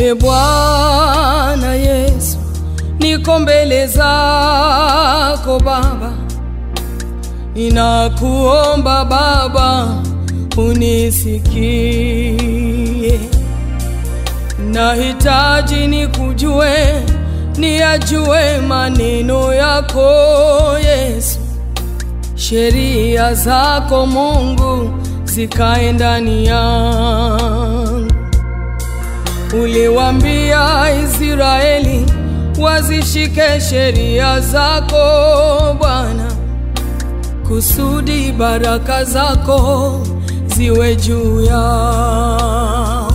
E Bwana Yesu, niko mbele zako Baba, ninakuomba Baba unisikie. Nahitaji nikujue, niyajue maneno yako Yesu, sheria zako Mungu zikae ndani yangu. Uliwambia Israeli wazishike sheria zako Bwana, kusudi baraka zako ziwe juu yao.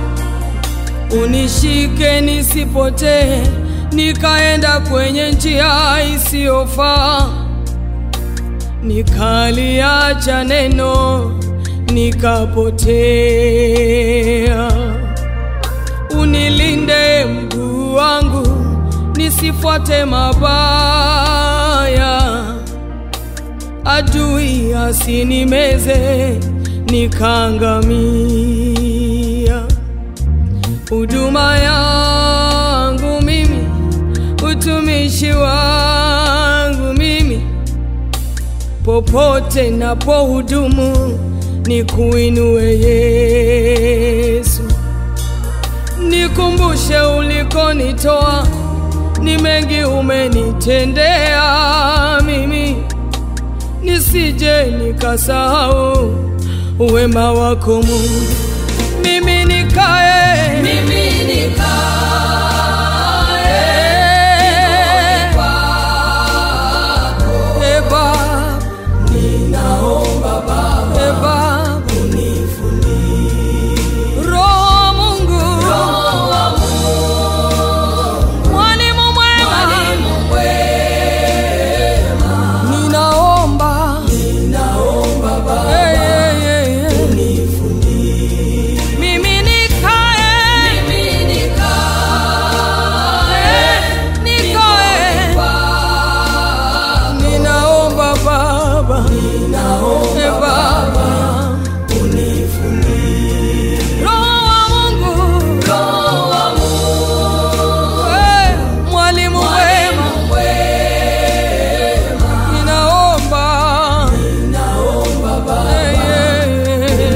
Unishike nisipotee, nikaenda kwenye njia isiyofaa, nikaliacha neno nikapotea. Unilinde mguu wangu nisifuate mabaya, adui asinimeze nikaangamia. Huduma yangu mimi, utumishi wangu mimi, popote napohudumu nikuinue Yesu, nikumbushe ulikonitoa, ni mengi umenitendea mimi, nisije nikasahau wema wako Mungu. Mimi nikae, Mimi nikae kwako, e Baba, ninaomba Baba e Baba, unifundishe Roho Mungu, Roho wa mwalimu mwema, mwalimu mwema, ninaomba ninaomba Baba eh, eh, eh, eh. unifundishe mimi nikae, Mimi nikae nikae, kwako, ninaomba Baba, ninaomba e Baba, unifundishe Roho wa Mungu, Roho wa eh, mwalimu mwema, mwema, ninaomba ninaomba Baba eh, eh, eh.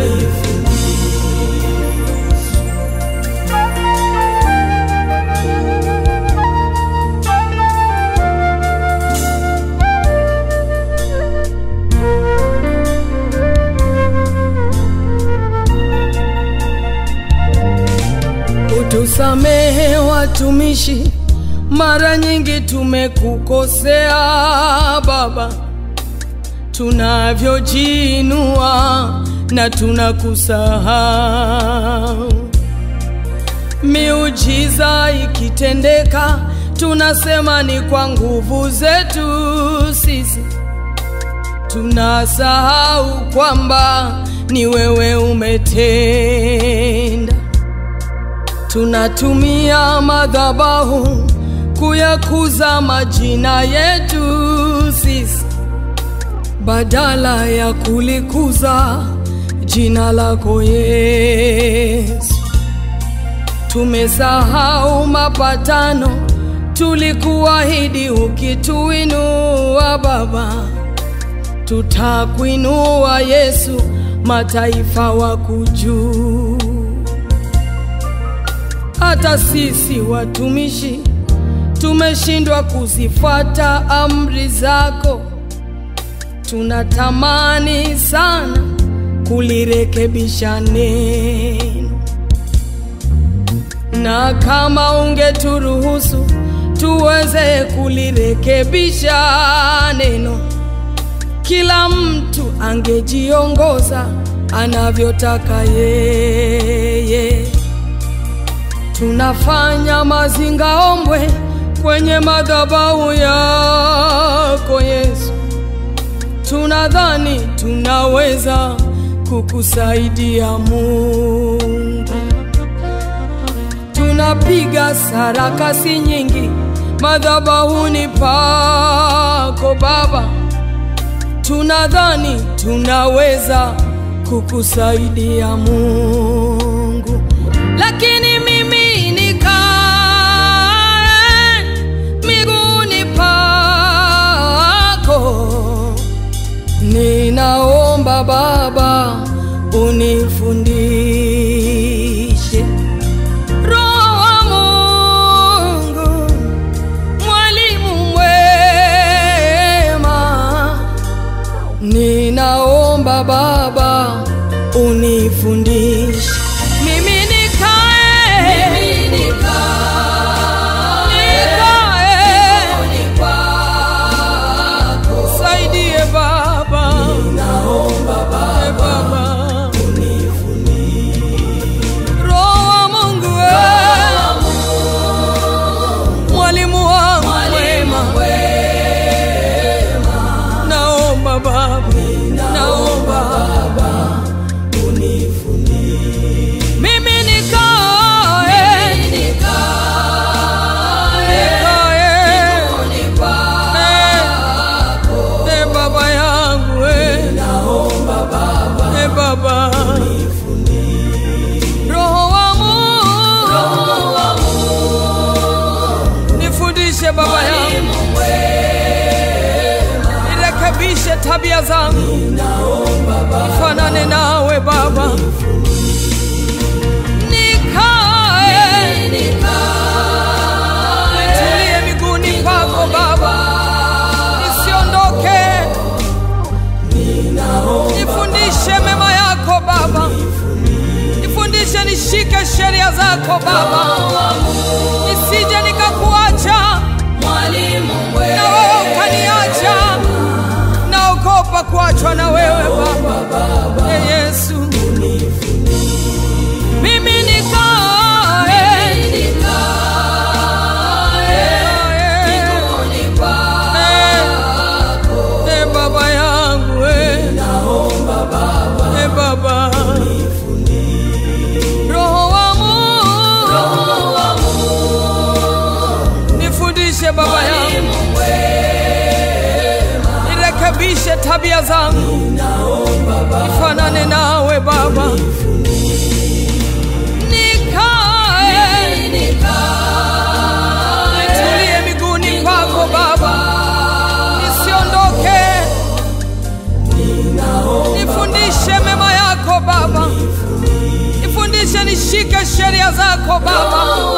Utusamehe watumishi, mara nyingi tumekukosea Baba, tunavyojiinua na tunakusahau. Miujiza ikitendeka, tunasema ni kwa nguvu zetu sisi, tunasahau kwamba ni wewe umetenda tunatumia madhabahu kuyakuza majina yetu sisi badala ya kulikuza jina lako Yesu. Tumesahau mapatano tulikuahidi, ukituinua Baba, tutakuinua Yesu, mataifa wakujuu hata sisi watumishi tumeshindwa kuzifuata amri zako. Tunatamani sana kulirekebisha neno, na kama ungeturuhusu tuweze kulirekebisha neno, kila mtu angejiongoza anavyotaka yeye tunafanya mazingaombwe kwenye madhabahu yako Yesu, tunadhani tunaweza kukusaidia Mungu. Tunapiga sarakasi nyingi madhabahuni pako Baba, tunadhani tunaweza kukusaidia Mungu, lakini mimi unifundishe mimi nikae nikae saidie baba E baba roho wa mungu we mwalimu wangu mwema naomba baba naomba mimi nikae nikae e baba yangu e e baba roho wa Mungu nifundishe baba yangu nirekebishe tabia zangu nifanane nawe baba nikae nitulie miguuni pako baba nisiondoke nifundishe mema yako baba nifundishe nishike sheria zako baba nisije nikakuacha na wewe ukaniacha naogopa kuachwa na wewe baba e yesu mimi nikae nikae. E baba yangu e e baba roho wa Mungu nifundishe baba yangu nirekebishe tabia zangu nifanane nawe baba nikae nitulie miguuni pako baba nisiondoke nifundishe mema yako baba nifundishe nishike sheria zako baba